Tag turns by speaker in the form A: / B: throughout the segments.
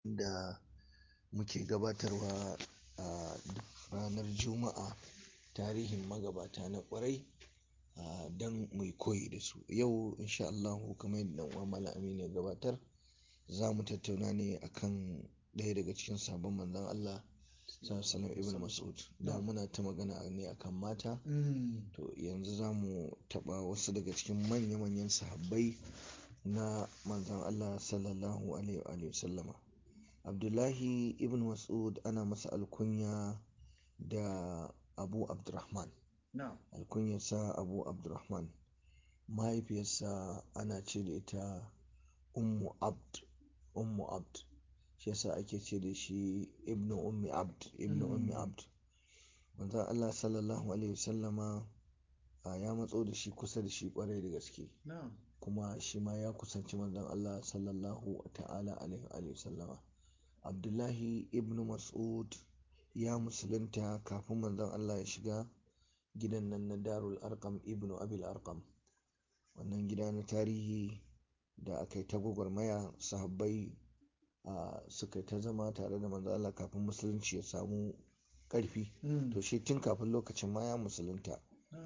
A: da muke gabatarwa a duk ranar Juma'a tarihin magabata na ƙwarai a don mu yi koyi da su. Yau insha Allahu kamar yadda ɗan uwa Malam Aminu ya gabatar za mu tattauna ne akan ɗaya daga cikin sahabban Manzon Allah Sallallahu Alaihi Ibn Mas'ud. Da muna ta magana ne akan mata to yanzu za mu taɓa wasu daga cikin manya manyan sahabbai na Manzon Allah Sallallahu Alaihi wa sallama. Abdullahi ibn Mas'ud ana masa alkunya da Abu Abdurrahman. Alkunyarsa Abu Abdurrahman. Mahaifiyarsa ana ce da ita Ummu Abd. Ummu Abd. Shi yasa ake ce da shi Ibn Ummi Abd. Ibn Ummi Abd. Manzon Allah Sallallahu Alaihi Wasallama ya matso da shi kusa da shi ƙwarai da gaske. Kuma shi ma ya kusanci Manzon Allah Sallallahu Ta'ala Alaihi wa sallama. Abdullahi ibn Mas'ud ya musulunta kafin Manzon Allah ya shiga gidan nan na Darul Arqam ibn Abil Arqam. Wannan gida na tarihi da aka yi ta gwagwarmaya sahabbai suka yi ta zama tare da Manzon Allah kafin musulunci ya samu ƙarfi. To shi tun kafin lokacin ma ya musulunta.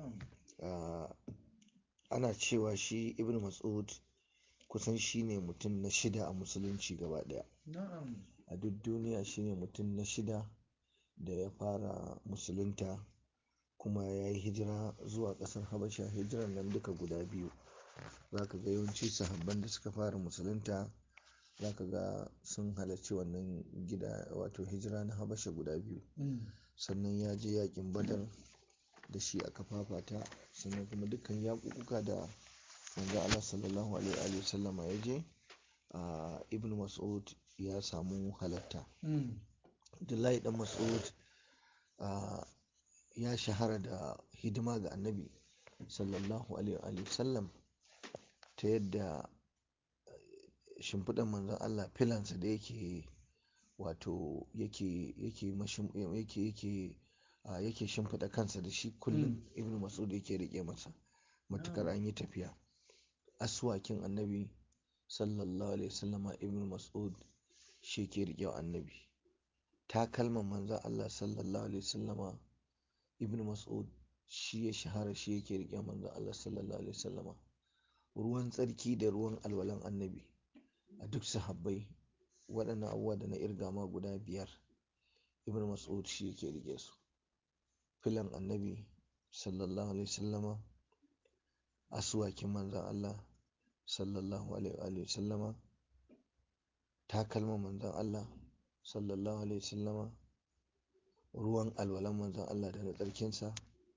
A: Ana cewa shi Ibn Mas'ud kusan shi ne mutum na shida a musulunci gaba ɗaya. A duk duniya shi ne mutum na shida da ya fara musulunta kuma ya yi hijira zuwa ƙasar Habasha. Hijiran nan duka guda biyu. Za ka ga yawanci sahabban da suka fara musulunta za ka ga sun halarci wannan gida wato hijira na Habasha guda biyu. Sannan ya je yaƙin Badar da shi aka fafata sannan kuma dukkan yaƙuƙuka da Manzon Allah Sallallahu Alaihi wa sallama ya je Ibn Mas'ud ya samu halatta. Abdullahi ɗan Mas'ud ya shahara da hidima ga Annabi Sallallahu Alaihi wa sallam ta yadda shimfiɗan Manzon Allah filansa da yake wato yake yake yake yake yake shimfiɗa kansa da shi kullum Ibn Mas'ud yake riƙe masa. Matuƙar an yi tafiya. Asuwakin Annabi Sallallahu Alaihi Wasallama Ibn Mas'ud shi yake riƙe wa Annabi. Takalman Manzon Allah Sallallahu Alaihi Wasallama Ibn Mas'ud shi ya shahara shi yake riƙe wa Manzon Allah Sallallahu Alaihi Wasallama. Ruwan tsarki da ruwan alwalan Annabi a duk sahabbai waɗannan abubuwa da na irga ma guda biyar Ibn Mas'ud shi yake riƙe su. Filan Annabi Sallallahu Alaihi Wasallama asuwakin Manzon Allah Sallallahu Alaihi wa sallama takalman Manzon Allah Sallallahu Alaihi Wasallama ruwan alwalan Manzon Allah da na tsarkinsa.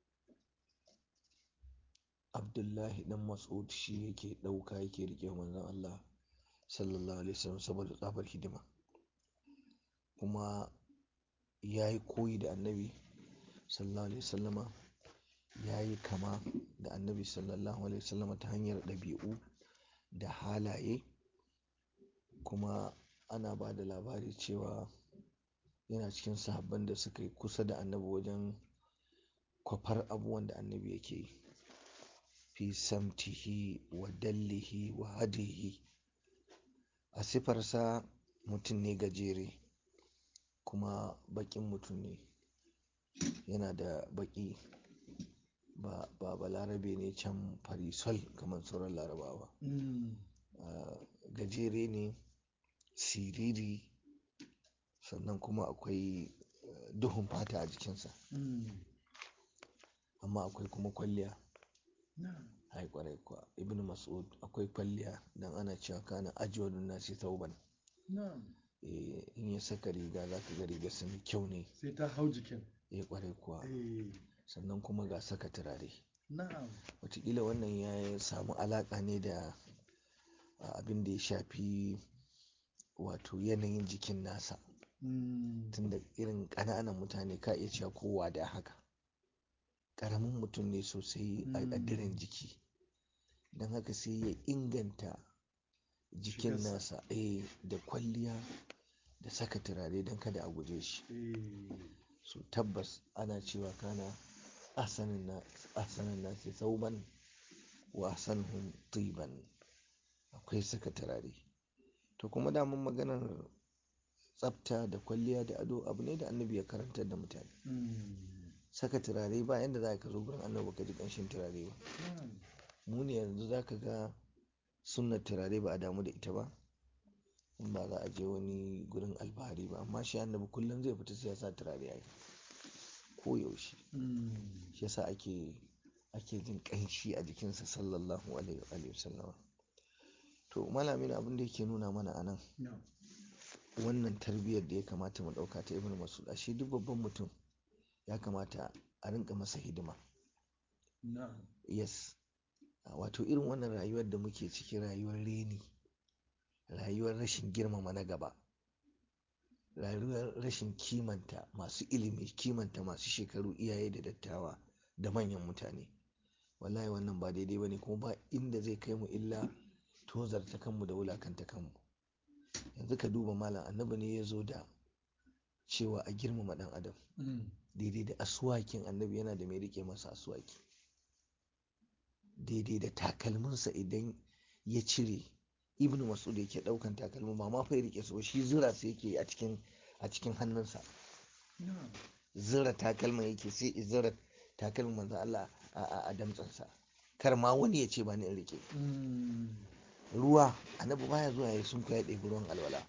A: Abdullahi ɗan Mas'ud shi yake ɗauka yake riƙe wa Manzon Allah Sallallahu Alaihi Wasallam saboda tsabar hidima. Kuma ya yi koyi da Annabi Sallallahu Alaihi Wasallama. Ya yi kama da Annabi Sallallahu Alaihi Wasallama ta hanyar ɗabi'u da halaye. Kuma ana ba da labari cewa yana cikin sahabban da suka yi kusa da Annabi wajen kwafar abubuwan da Annabi yake yi. Fi samtihi wa dallihi wa hadihi. A siffarsa mutum ne gajere kuma baƙin mutum ne. Yana da baƙi ba, ba balarabe ne can fari sol kamar sauran Larabawa. Gajere ne, siriri sannan kuma akwai duhun fata a jikinsa. Amma akwai kuma kwalliya. Ai ƙwarai kuwa Ibn Mas'ud akwai kwalliya dan ana cewa kana ajwadun nasi thawban. In ya saka riga za ka ga rigarsa mai kyau ne.
B: Sai ta hau jikin.
A: Eh ƙwarai kuwa. Sannan kuma ga saka turare. Wataƙila wannan ya samu alaƙa ne da abin da ya shafi wato yanayin jikin nasa. Tunda irin ƙananan mutane ka iya cewa ko wada haka. Ƙaramin mutum ne sosai a diren jiki. Don haka sai ya inganta jikin nasa eh da kwalliya da saka turare don kada a guje shi. So tabbas ana cewa kana ahsanan nasi thawban wa ahsanuhum tiban. Akwai saka turare. To kuma daman maganar tsafta da kwalliya da ado abu ne da annabi ya karantar da mutane saka turare ba yanda za ka zo gurin annabi ka ji ƙanshin turare ba mu ne yanzu za ka ga sunnar turare ba a damu da ita ba in ba za a je wani gurin alfahari ba amma shi annabi kullum zai fita sai ya sa turare a ko yaushe shi yasa ake ake jin ƙanshi a jikinsa sallallahu alaihi wa sallam to malamin abin da yake nuna mana anan wannan tarbiyyar da ya kamata mu ɗauka ta ibnu mas'ud ashe duk babban mutum ya kamata a rinka masa hidima yes wato irin wannan rayuwar da muke ciki rayuwar reni rayuwar rashin girmama na gaba rayuwar rashin kimanta masu ilimi kimanta masu shekaru iyaye da dattawa da manyan mutane wallahi wannan ba daidai ba ne kuma ba inda zai kai mu illa tozarta kanmu da wulakanta kanmu yanzu ka duba malam annabi ne ya zo da cewa a girmama dan adam daidai da asuwakin annabi yana da mai rike masa asuwaki daidai da takalminsa idan ya cire ibnu mas'ud yake daukan takalmin ba ma fa ya rike su shi zura su yake a cikin a cikin hannunsa zura takalmin yake sai zura takalmin manzo Allah a damtsansa kar ma wani ya ce ba ni in rike ruwa annabi baya zuwa ya sun ya ɗebi ruwan alwala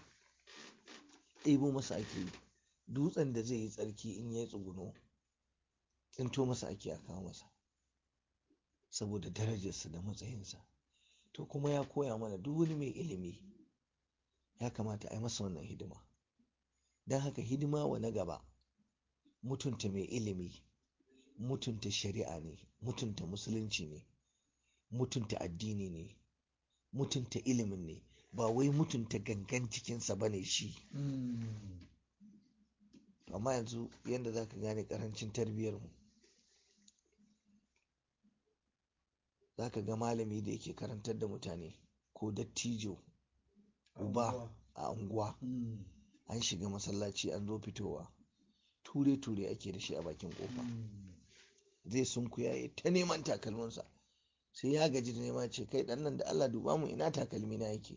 A: ɗebo masa ake yi dutsen da zai yi tsarki in ya yi tsuguno tsinto masa ake a kawo masa saboda darajarsa da matsayinsa to kuma ya koya mana duk wani mai ilimi ya kamata a yi masa wannan hidima don haka hidima wa na gaba mutunta mai ilimi mutunta shari'a ne mutunta musulunci ne mutunta addini ne mutunta ilimin ne ba wai mutunta gangan cikinsa ba ne shi amma yanzu yadda za ka gane karancin tarbiyyarmu za ka ga malami da yake karantar da mutane ko dattijo uba a unguwa an shiga masallaci an zo fitowa ture-ture ake da shi a bakin kofa zai sunkuya ya ta neman takalminsa sai ya gaji da nema ce kai dan nan da Allah duba mu ina takalmi na yake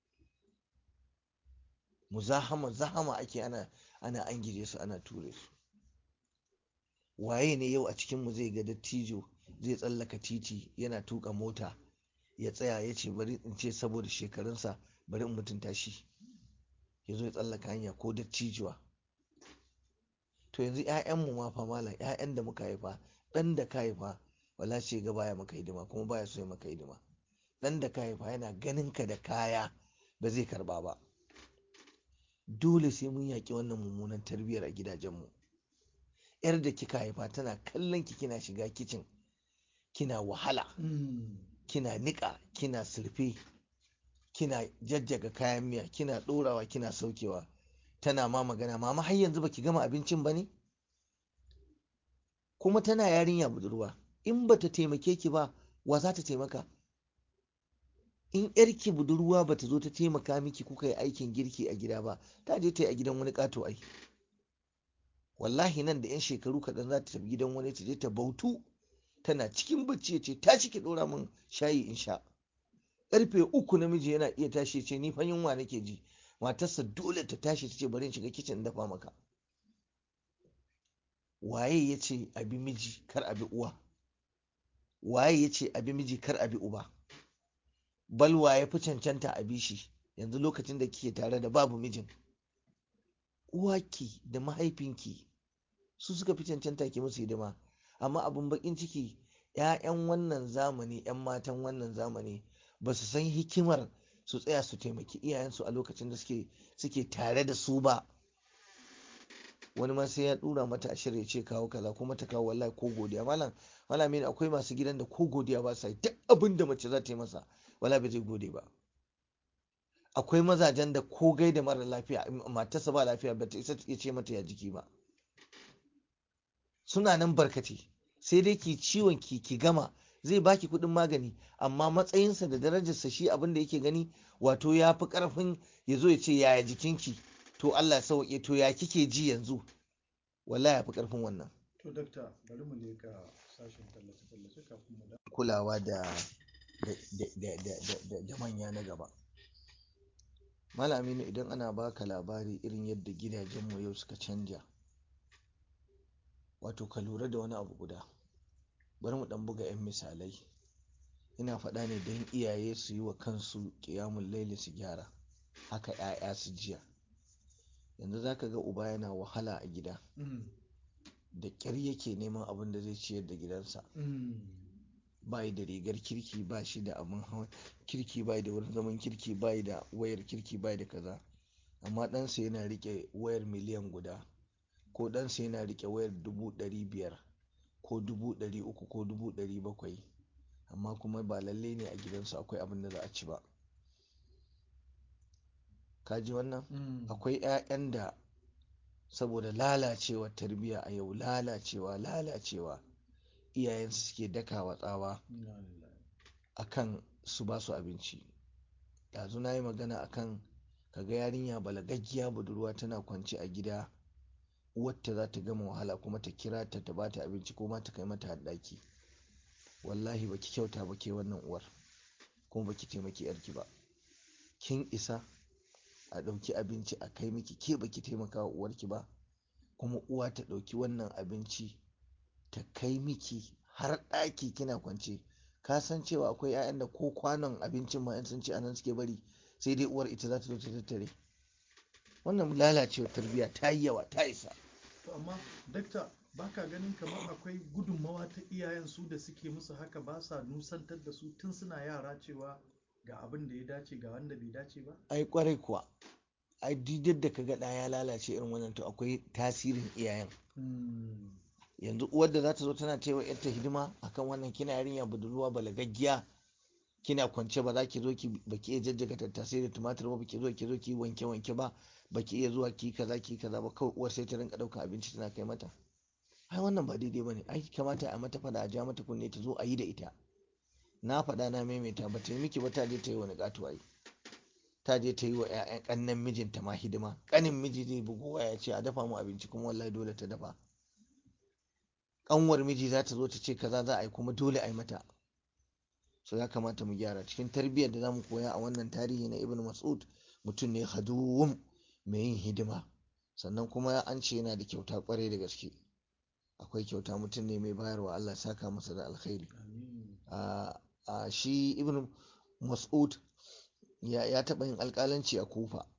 A: muzahama zahama ake ana ana an gije su ana ture su waye ne yau a cikin mu zai ga dattijo zai tsallaka titi yana tuka mota ya tsaya ya ce bari in ce saboda shekarunsa bari in mutunta shi ya zo ya tsallaka hanya ko dattijuwa to yanzu 'ya'yanmu ma fa malam 'ya'yan da muka haifa ɗan da ka haifa wala ce ga baya maka hidima kuma baya so ya maka hidima ɗan da ka haifa yana ganin ka da kaya ba zai karba ba dole sai mun yaƙi wannan mummunan tarbiyyar a gidajenmu yar da kika haifa tana kallon ki kina shiga kicin kina wahala kina niƙa kina surfe kina jajjaga kayan miya kina ɗorawa kina saukewa tana ma magana mama har yanzu baki gama abincin ba ne kuma tana yarinya budurwa in bata taimake ki ba wa za ta taimaka in yarki budurwa bata zo ta taimaka miki kuka yi aikin girki a gida ba ta je ta yi a gidan wani ƙato ai wallahi nan da 'yan shekaru kaɗan za ta tafi gidan wani ta je ta bautu tana cikin bacci ya ce tashi ki ɗora min shayi in sha ƙarfe uku namiji yana iya tashi ce ni fa yunwa nake ji matarsa dole ta tashi ta ce bari in shiga kicin dafa maka waye ya ce abi miji kar abi uwa waye ya ce abi miji kar abi uba balwa ya fi cancanta a bishi yanzu lokacin da kike tare da babu mijin uwaki da mahaifinki su suka fi cancanta ki musu hidima amma abin bakin ciki 'ya'yan wannan zamani 'yan matan wannan zamani ba su san hikimar su tsaya su taimaki iyayensu a lokacin da suke suke tare da su ba wani ma sai ya dura mata ashir ya ce kawo kaza kuma ta kawo wallahi ko godiya malam malami akwai masu gidan da ko godiya ba sa duk abin da mace za ta yi masa wala bai zai gode ba akwai mazajen da ko gai da mara lafiya matarsa ba lafiya ba ta isa ya ce mata ya jiki ba suna nan barkate sai dai ki ciwon ki ki gama zai baki kuɗin magani amma matsayinsa da darajarsa shi abin da yake gani wato ya fi ƙarfin ya zo ya ce yaya jikinki to Allah sauke to ya kike ji yanzu wala ya fi ƙarfin wannan
B: to dakta bari mu leka sashen tallace tallace kafin mu da
A: kulawa da da manya na gaba Malaminu idan ana baka labari irin yadda gidajenmu yau suka canja wato ka lura da wani abu guda bari mu ɗan buga 'yan misalai ina faɗa ne don iyaye su yi wa kansu ƙiyamun laili su gyara haka 'ya'ya su jiya yanzu za ka ga uba yana wahala a gida da ƙyar yake neman abin da zai ciyar da gidansa bayi da rigar kirki ba shi da abin hawan kirki bayi da wurin zaman kirki bayi da wayar kirki bayi da kaza amma ɗansa yana riƙe wayar miliyan guda ko ɗansa yana riƙe wayar dubu ɗari biyar ko dubu ɗari uku ko dubu ɗari bakwai amma kuma ba lallai ne a gidansu akwai abin da za a ci ba kaji wannan akwai 'ya'yan da saboda lalacewar tarbiyya a yau lalacewa lalacewa iyayensu suke dakawa tsawa akan su ba su abinci yanzu na yi magana akan kaga yarinya balagaggiya budurwa tana kwance a gida uwarta za ta gama wahala kuma ta kira ta ta bata abinci ko ma ta kai mata haɗaki wallahi baki kyauta ba ke wannan uwar kuma baki taimaki yarki ba kin isa a ɗauki abinci a kai miki ke baki taimaka wa uwarki ba kuma uwa ta ɗauki wannan abinci ta kai miki har ɗaki kina kwance ka san cewa akwai 'ya'yan da ko kwanon abincin ma in sun ci anan suke bari sai dai uwar ita za ta zo ta tattare wannan lalacewar tarbiyya ta yi yawa ta isa
B: to amma dakta baka ganin kamar akwai gudunmawa ta iyayen su da suke musu haka ba sa nusantar da su tun suna yara cewa ga abin da ya dace ga wanda bai dace ba
A: ai kwarai kuwa ai duk da kaga ɗa ya lalace irin wannan to akwai tasirin iyayen yanzu uwar da za ta zo tana taiwa yarta hidima akan wannan kina yarinya budurwa balagaggiya kina kwance ba za ki zo ki baki iya jajjaga tattasai da tumatir ba baki zo ki zo ki wanke wanke ba baki iya zuwa ki kaza ki kaza ba kawai uwar sai ta rinka ɗaukar abinci tana kai mata ai wannan ba daidai bane ai kamata a mata fada a ja mata kunne ta zo a yi da ita na faɗa na maimaita ba ta yi miki ba ta je ta yi wani ƙato ai ta je ta yi wa 'ya'yan ƙannen mijinta ma hidima ƙanin miji zai bugu waya ce a dafa mu abinci kuma wallahi dole ta dafa ƙanwar miji za ta zo ta ce kaza za a yi kuma dole a yi mata so ya kamata mu gyara cikin tarbiyyar da za mu koya a wannan tarihi na ibn mas'ud mutum ne haduwum mai yin hidima sannan kuma an ce yana da kyauta kwarai da gaske akwai kyauta mutum ne mai bayarwa Allah saka masa da alkhairi a shi ibn mas'ud ya taɓa yin alƙalanci a kufa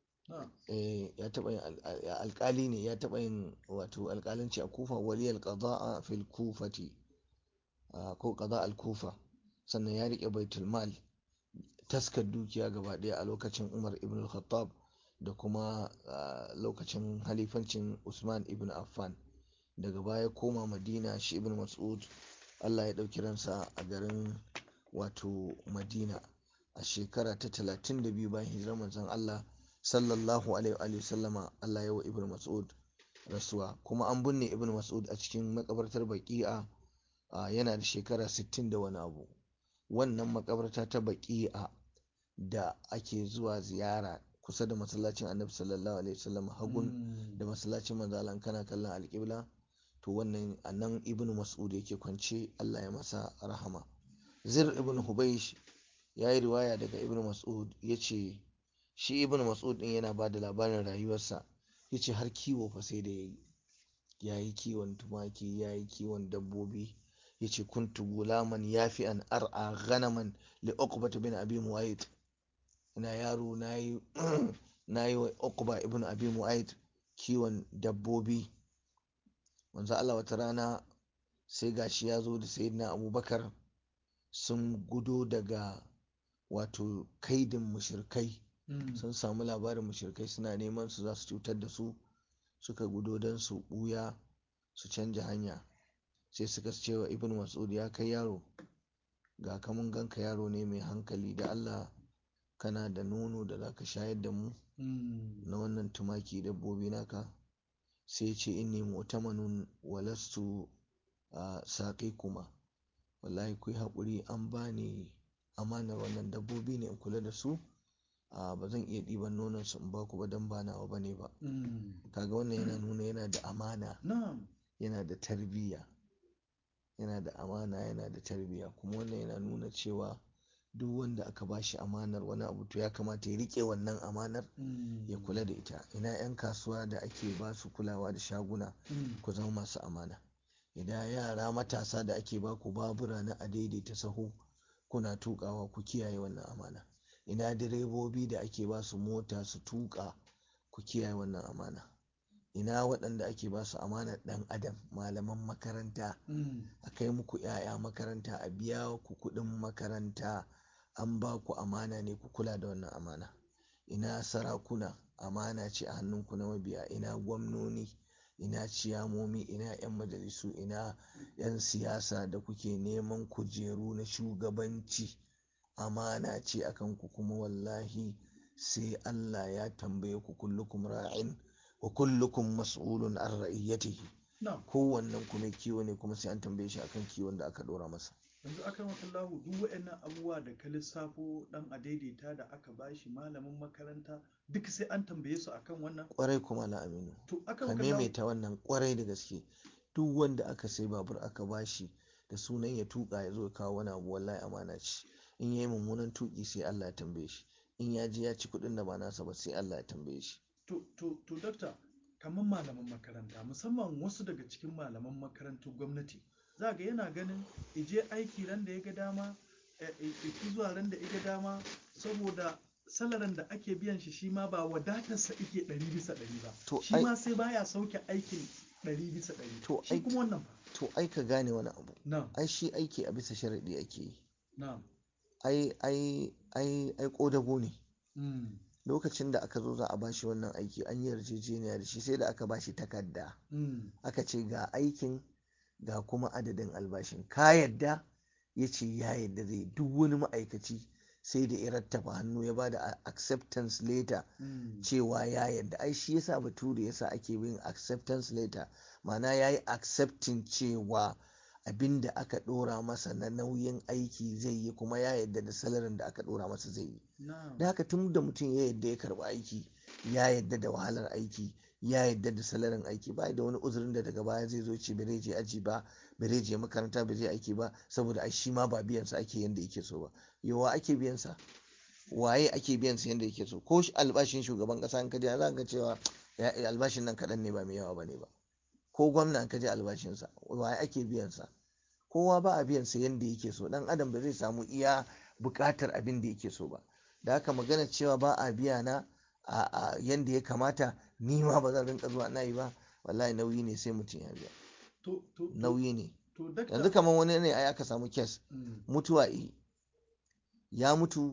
A: ya taɓa yin alƙali ne ya taɓa yin wato alƙalanci a kufa waliyal qada'a fil kufati ko qada al kufa sannan ya riƙe baitul mal taskar dukiya gaba ɗaya a lokacin umar ibn khattab da kuma lokacin halifancin usman ibn affan daga baya koma madina shi ibn mas'ud allah ya ɗauki ransa a garin wato madina a shekara ta 32 bayan hijirar manzon allah sallallahu alaihi wa sallama allah ya wa ibn mas'ud rasuwa kuma an binne ibn mas'ud a cikin makabartar baki'a yana da shekara 60 da wani abu wannan makabarta ta baki'a da ake zuwa ziyara kusa da masallacin annabi sallallahu alaihi wasallam hagun da masallacin manzalan kana kallon alƙibla to wannan anan ibnu mas'ud yake kwance Allah ya masa rahama zir ibn hubaysh ya yi riwaya daga ibnu mas'ud ya ce shi ibnu mas'ud din yana ba da labarin rayuwarsa ya ce har kiwo fa sai da ya yi ya yi kiwon tumaki ya yi kiwon dabbobi ya ce kuntu gulaman yafi an ar'a ghanaman li uqbata bin abi mu'ayyid ina yaro na yi wa uqba ibn abi mu'ayyid kiwon dabbobi wanzu Allah wata rana sai gashi ya zo da sayyidina abubakar sun gudo daga wato kaidin mushirkai sun samu labarin mushirkai suna neman su za su cutar da su suka gudo don su buya su canja hanya sai suka ce wa ibn mas'ud ya kai yaro ga kamun ganka yaro ne mai hankali da Allah kana da nono da zaka shayar da mu na wannan tumaki dabbobi naka sai ce inni mu'tamanun walastu saƙi kuma wallahi ku haƙuri an bani amanar wannan dabbobi ne in kula da su ba zan iya ɗiban nonon su in ba ku ba don ba nawa ba ne ba kaga wannan yana nuna yana da amana yana da tarbiyya yana da amana yana da tarbiyya kuma wannan yana nuna cewa duk wanda aka bashi amanar wani abu to ya kamata ya rike wannan amanar
B: Mm.
A: ya kula da ita ina 'yan kasuwa da ake ba su kulawa da shaguna
B: Mm.
A: ku zama masu amana idan yara matasa da ake ba ku babura na a daidaita sahu kuna tukawa ku kiyaye wannan amana ina direbobi da ake ba su mota su tuka ku kiyaye wannan amana ina waɗanda ake ba su amanar ɗan adam malaman makaranta
B: Mm.
A: a kai muku 'ya'ya makaranta a biya ku kuɗin makaranta an ba ku amana ne ku kula da wannan amana ina sarakuna amana ce a hannunku na mabiya ina gwamnoni ina ciyamomi ina 'yan majalisu ina 'yan siyasa da kuke neman kujeru na shugabanci amana ce a kanku kuma wallahi sai Allah ya tambaye ku kullukum ra'in wa kullukum mas'ulun an ra'iyyatihi
B: Na'am.
A: kowannen ku mai kiwo ne kuma sai an tambaye shi akan kiwon da aka dora masa
B: yanzu aka makallahu duk waɗannan abubuwa da ka lissafo dan a daidaita da aka bashi malamin makaranta duk sai an tambaye su akan wannan
A: kwarai kuma la aminu
B: to aka
A: ka
B: makallahu
A: maimaita wannan kwarai da gaske duk wanda aka sai babur aka bashi da sunan ya tuka ya zo ya kawo wani abu wallahi amana ce in yayi mummunan tuki sai Allah ya tambaye shi in ya je ya ci kuɗin da ba nasa ba sai Allah ya tambaye shi
B: to to to dakta kamar malaman makaranta musamman wasu daga cikin malaman makarantar gwamnati za ga yana ganin ije aiki ran da ya ga dama iki zuwa ran da ya ga dama saboda salarin da ake biyan shi shi ma ba wadatarsa ike ɗari bisa ɗari ba
A: To,
B: shi
A: ai-
B: ma sai baya sauke aikin ɗari bisa ɗari
A: To,
B: shi
A: ai-
B: kuma wannan fa
A: to ai ka gane wani abu
B: na'am
A: ai shi aiki a bisa sharaɗi ake yi
B: na'am
A: ai ai ai ai kodago ne
B: mm,
A: lokacin da aka zo za a bashi wannan aiki an yi yarjejeniya da shi sai da aka bashi takarda
B: mm,
A: aka ce ga aikin ga kuma adadin albashin ka yadda ya ce ya yadda zai duk wani ma'aikaci sai da ya rattaba hannu ya bada a- acceptance letter
B: mm,
A: cewa ya yadda ai shi yasa bature yasa ake yin acceptance letter ma'ana ya yi accepting cewa abin da aka dora masa na nauyin aiki zai yi kuma ya yadda da salarin da aka dora masa zai yi
B: na'am
A: da haka tun da mutum ya yadda ya karba aiki ya yadda da wahalar aiki ya yadda da salarin aiki ba da wani uzurin da daga baya zai zo ce bai je aji ba bai je makaranta bai je aiki ba saboda ai shi ma ba biyan sa ake yanda yake so ba yawa ake biyan sa waye ake biyan sa yanda yake so ko shi albashin shugaban kasa in ka je za ka cewa ya- albashin nan kaɗan ne ba mai yawa bane ba ko gwamna in ka je albashin sa waye ake biyan sa kowa ba a biyan sa yanda yake so dan adam ba zai samu iya buƙatar abin da yake so ba da haka magana cewa ba a biya na a a yanda ya kamata ni ma ba zan rinka zuwa na yi ba wallahi nauyi ne sai mutum ya biya
B: to to to-
A: nauyi ne
B: to dakta
A: yanzu kamar wani ne ai aka samu kes
B: mm,
A: mutuwa yi ya mutu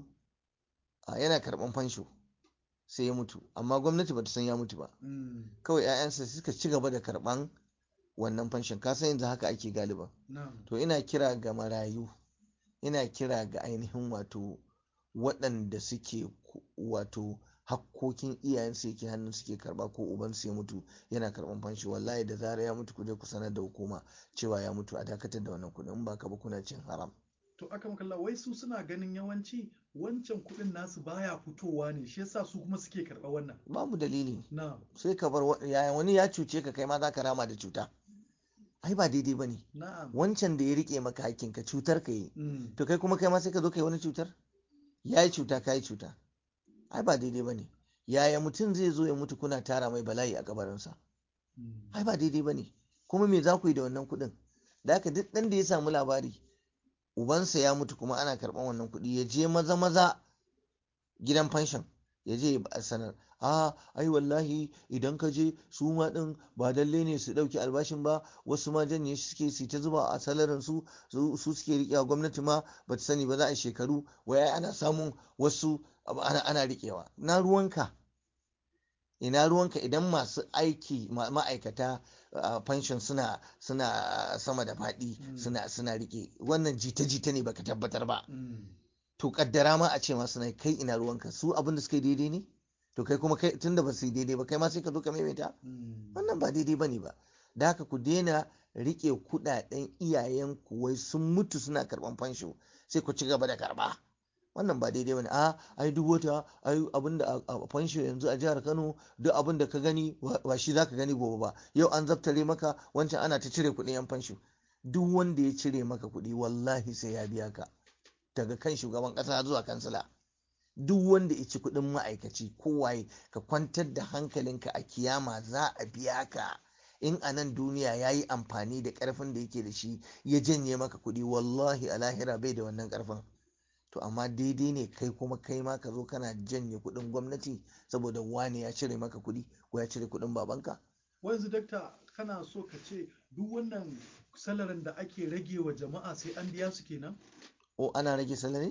A: a yana karban fansho sai ya mutu amma gwamnati bata san ya mutu ba
B: mm,
A: kawai 'ya'yansa suka ci gaba da karban wannan fanshon ka san yanzu haka ake galiban
B: na'am
A: to ina kira ga marayu ina kira ga ainihin wato waɗanda suke ku- wato hakkokin iyayensu yake hannun suke karba ko ubansu ya mutu yana karban fanshi wallahi da zara ya mutu ku je ku sanar da hukuma cewa ya mutu a dakatar da wannan kuɗin in ba ka ba kuna cin haram
B: to aka makalla wai su suna ganin yawanci wancan kuɗin nasu baya fitowa ne shi yasa su kuma suke karɓa wannan
A: babu dalili
B: na'am
A: sai ka bar wa- yaya wani ya cuce ka kai ma za ka rama da cuta ai ba daidai ba ne
B: na'am
A: wancan da ya rike maka hakkinka cutar ka yi
B: mm,
A: to kai kuma kai ma sai ka zo ka yi wani cutar ya yi cuta ka yi cuta ai ba daidai ba ne yaya mutum zai zo ya mutu kuna tara mai bala'i a kabarinsa
B: mm,
A: ai ba daidai ba ne kuma me za ku yi da wannan kuɗin da haka duk ɗan da ya samu labari ubansa ya mutu kuma ana karɓan wannan kuɗi ya je maza maza gidan fanshon ya je ya ba- sanar a ai wallahi idan ka je su ma ɗin ba lalle ne su ɗauki albashin ba wasu ma janye shi suke su ta zuba a salarin su su su suke riƙewa gwamnati ma ba ta sani ba za a yi shekaru wai ai ana samun wasu abu ana ana riƙewa na ruwanka ina ruwanka idan masu aiki ma- ma'aikata a pension suna suna sama da faɗi
B: Mm.
A: suna suna rike wannan jita-jita ne baka tabbatar ba
B: mm,
A: to kaddara ma a ce ma suna kai ina ruwanka su abin da suka yi daidai ne to kai kuma kai tunda ba su yi daidai ba kai ma sai ka zo ka maimaita
B: mm,
A: wannan ba daidai bane ba da haka ku daina rike kudaden iyayenku wai sun mutu suna karban fansho sai ku ci gaba da karba wannan ba daidai bane a ai duk wata ai abinda a a fansho yanzu a jihar Kano duk abin da ka gani ba ba shi zaka gani gobe ba yau an zaftare maka wancan ana ta cire kuɗin yan fansho duk wanda ya cire maka kuɗi wallahi sai ya biya ka daga kan shugaban ƙasa zuwa kansila duk wanda ya ci kuɗin ma'aikaci kowaye ka kwantar da hankalinka a kiyama za a biya ka in a nan duniya ya yi amfani da ƙarfin da yake da shi ya janye maka kuɗi wallahi a lahira bai da wannan ƙarfin to amma daidai ne kai kuma kai ma ka zo kana janye kuɗin gwamnati saboda wani ya cire maka kuɗi ko ya cire kuɗin babanka
B: wanzu dakta kana so ka ce duk wannan salarin da ake rage wa jama'a sai an biya su kenan
A: o ana rage salari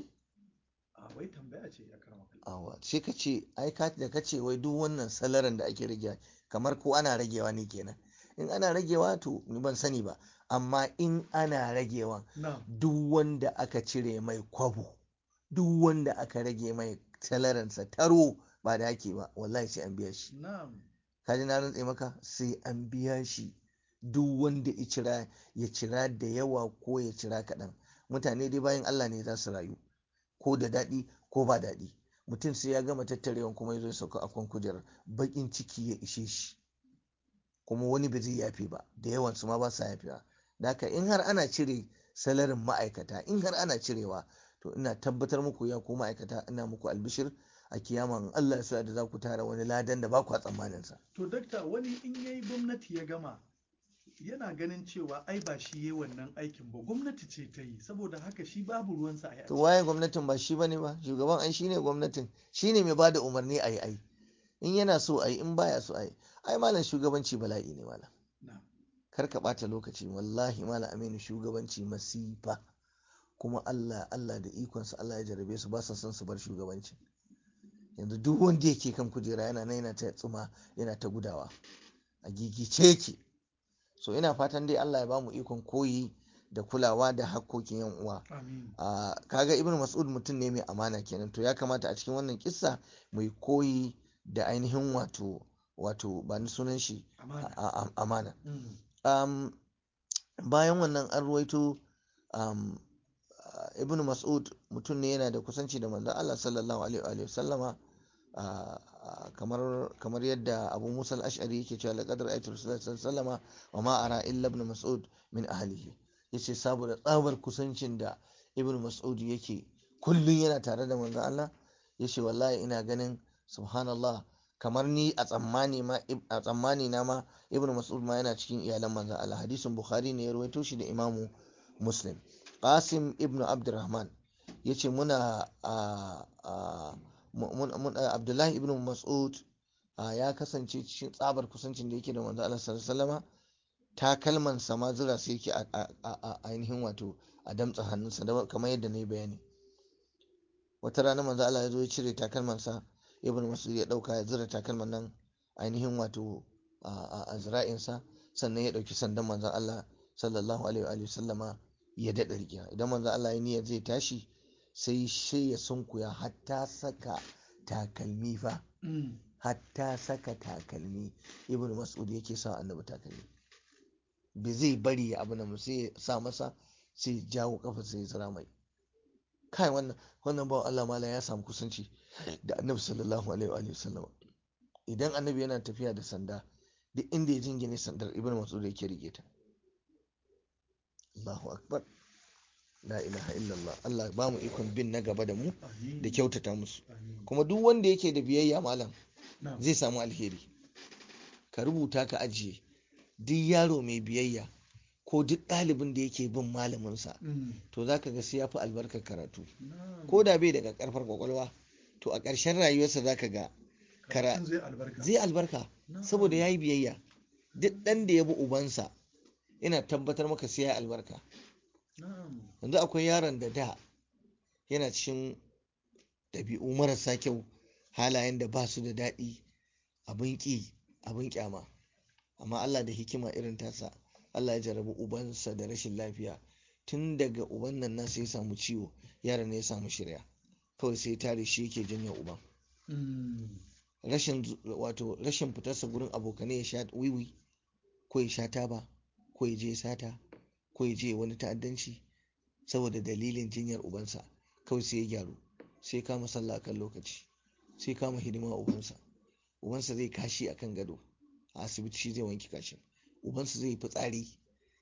B: a wai tambaya ce ya karama
A: awa sai ka ce ai ka da ka ce wai duk wannan salarin da ake rage kamar ko ana ragewa ne kenan in ana ragewa to ni ban sani ba amma in ana ragewa
B: na
A: duk wanda aka cire mai kwabo duk wanda aka rage mai salarinsa taro ba da ake ba wallahi sai an biya shi
B: na
A: kaji na rantse maka sai an biya shi duk wanda ya cira ya cira da yawa ko ya cira kaɗan mutane dai bayan Allah ne za su rayu ko da daɗi ko ba daɗi mutum sai ya gama tattarewan kuma ya zo ya sauka a kan kujerar baƙin ciki ya ishe shi kuma wani ba zai yafe ba da yawan su ma ba sa yafewa da haka in har ana cire salarin ma'aikata in har ana cirewa to ina tabbatar muku ya ku ma'aikata ina muku albishir a kiyama in Allah ya sa da za ku tara wani ladan da ba ku tsammanin sa
B: to dakta wani in yayi gwamnati ya gama yana ganin cewa ai ba shi yayi wannan aikin ba gwamnati ce ta yi saboda haka shi babu ruwansa a yi
A: to waye gwamnatin ba shi bane ba shugaban ai shine gwamnatin shine mai bada umarni ayi ai in yana so ayi in baya so ayi ai malam shugabanci bala'i ne malam
B: na
A: kar ka bata lokaci wallahi malam aminu shugabanci masifa kuma Allah Allah da ikonsa Allah ya jarabe su ba sa son su bar shugabanci yanzu duk wanda yake kan kujera yana nan yana ta tsuma yana ta gudawa a gigice yake so ina fatan dai Allah ya bamu ikon koyi da kulawa da hakkokin yan uwa
B: amin
A: a kaga ibn mas'ud mutum ne mai amana kenan to ya kamata a cikin wannan kissa mai koyi da ainihin wato wato ba ni sunan shi
B: amana
A: a- a- amana
B: Mm.
A: um, bayan wannan an ruwaito um, uh, ibn mas'ud mutum ne yana da kusanci da manzon Allah sallallahu alaihi wa sallama uh, uh, kamar kamar yadda Abu Musa al-Ash'ari yake cewa laqad ra'aytu Rasulullah sallallahu alaihi wa sallama wa ma ara illa ibn Mas'ud min ahlihi yace saboda tsabar kusancin da ibn Mas'ud yake kullun yana tare da manzon Allah yace wallahi ina ganin subhanallah kamar ni a tsammani ma a tsammani na ma ibnu mas'ud ma yana cikin iyalan manzon Allah hadisin bukhari ne ya rawaito shi da imamu muslim qasim ibnu abdurrahman yace muna a a mun mun- abdullahi ibnu mas'ud a, ya kasance cikin tsabar kusancin da yake da manzon Allah sallallahu alaihi wasallama takalman sa ma zura sai yake a- a a- a ainihin wato a damtsa hannunsa da- kamar yadda na yi bayani wata rana manzo Allah ya zo ya cire takalmansa ibn mas'ud ya dauka ya zura takalman nan ainihin wato a a- a zira'insa sannan ya dauki sandan manzon Allah sallallahu alaihi wa alihi sallama ya daɗa rigiya idan manzon Allah ya niyyar zai tashi sai shi ya sunkuya hatta saka takalmi fa
B: Mm.
A: hatta saka takalmi ibn mas'ud yake sa annabi takalmi bai zai bari ya abu nan sai ya sa masa sai ya jawo kafa sai ya tsira mai kai wannan wannan bawan Allah mala ya samu kusanci da annabi sallallahu alaihi wa alihi wasallam idan annabi yana tafiya da sanda duk inda ya jingine sandar ibn mas'ud yake rike ta Allahu akbar la ilaha illallah Allah ba mu ikon bin na gaba da mu
B: Amin.
A: da kyautata musu
B: Amin.
A: kuma duk wanda yake da biyayya malam
B: Na'am.
A: zai samu alheri ka rubuta ka ajiye duk yaro mai biyayya ko duk ɗalibin da yake bin malaminsa
B: Mm.
A: to za ka ga sai ya fi albarkar karatu
B: Na'am.
A: ko da bai daga karfar kwakwalwa to a ƙarshen rayuwarsa za ka ga kara
B: Karatun zai albarka
A: zai albarka
B: Na'am.
A: saboda ya yi biyayya duk ɗan da ya bi ubansa ina tabbatar maka sai ya yi albarka
B: Na'am.
A: yanzu akwai yaron da da yana cikin ɗabi'u marasa kyau halayen da ba su da daɗi abin ƙi abin ƙyama amma Allah da hikima irin tasa Allah ya jarabi ubansa da rashin lafiya tun daga uban nan nasa ya samu ciwo yaron ne ya samu shirya kawai sai tare shi yake janyo uban
B: Mm.
A: rashin zu- wato rashin fitarsa gurin abokanai ya sha wiwi ko ya sha taba ko ya je sata ko ya je wani ta'addanci saboda dalilin jinyar ubansa kawai sai ya gyaru sai kama sallah kan lokaci sai kama hidima wa ubansa ubansa zai kashi akan gado a asibiti shi zai wanke kashin ubansa zai yi fitsari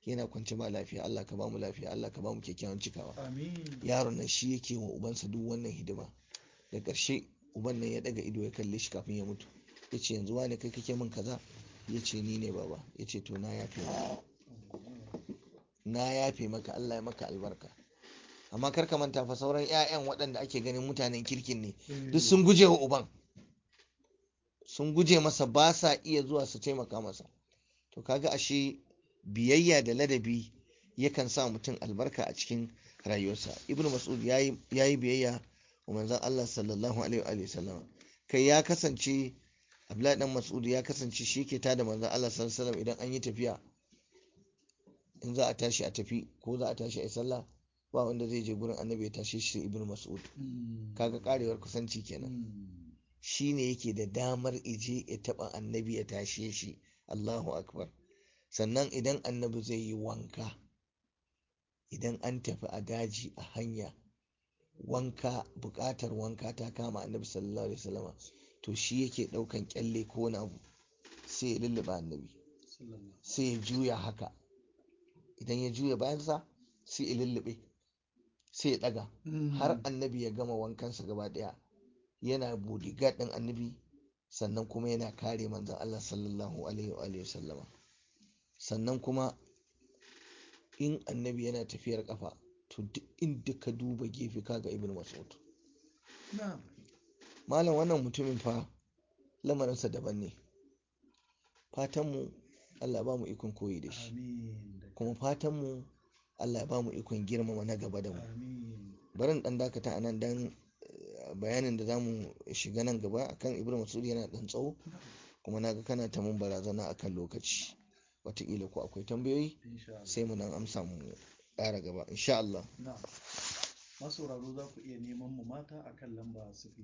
A: yana kwance ba lafiya Allah ka ba mu lafiya Allah ka ba mu kyakkyawan cikawa
B: amin
A: yaron nan shi yake wa ubansa duk wannan hidima da ƙarshe uban nan ya daga ido ya kalle shi kafin ya mutu ya ce yanzu wane kai kake min kaza ya ce ni ne baba ya ce to na yafe maka na yafe maka Allah ya maka albarka amma kar ka manta fa sauran 'ya'yan waɗanda ake ganin mutanen kirkin ne duk sun guje wa uban sun guje masa ba sa iya zuwa su taimaka masa to kaga ashe biyayya da ladabi yakan sa mutum albarka a cikin rayuwarsa ibnu mas'ud yayi yayi biyayya wa manzon Allah sallallahu alaihi wa sallam kai ya kasance Abdullahi dan Mas'ud ya kasance shi ke tada manzon Allah sallallahu alaihi wasallam idan an yi tafiya in za a tashi a tafi ko za a tashi a yi sallah ba wanda zai je gurin annabi ya tashe shi ibnu mas'ud kaga karewar kusanci kenan shi ne yake da damar ije ya taba annabi ya tashe shi Allahu akbar sannan idan annabi zai yi wanka idan an tafi a daji a hanya wanka buƙatar wanka ta kama annabi sallallahu alaihi wasallama to shi yake ɗaukan kyalle ko wani abu sai ya lulluɓa annabi sai ya juya haka idan ya juya bayansa sai ya lullube sai ya ɗaga har annabi ya gama wankansa gaba ɗaya yana bodyguard ɗin annabi sannan kuma yana kare manzon Allah sallallahu alaihi wa sallama sannan kuma in annabi yana tafiyar kafa to duk inda ka duba gefe kaga ibn mas'ud malam wannan mutumin fa lamarinsa daban ne fatanmu Allah ba mu ikon koyi da shi kuma fatanmu Allah ba mu ikon girmama na gaba da mu barin dan dakata a nan dan bayanin da zamu shiga nan gaba akan ibn mas'ud yana dan tsawo kuma naga kana ta mun barazana akan lokaci wataƙila ko akwai tambayoyi sai mu nan amsa mu ƙara gaba insha Allah
B: masauraro za ku iya neman mu mata akan lamba sifili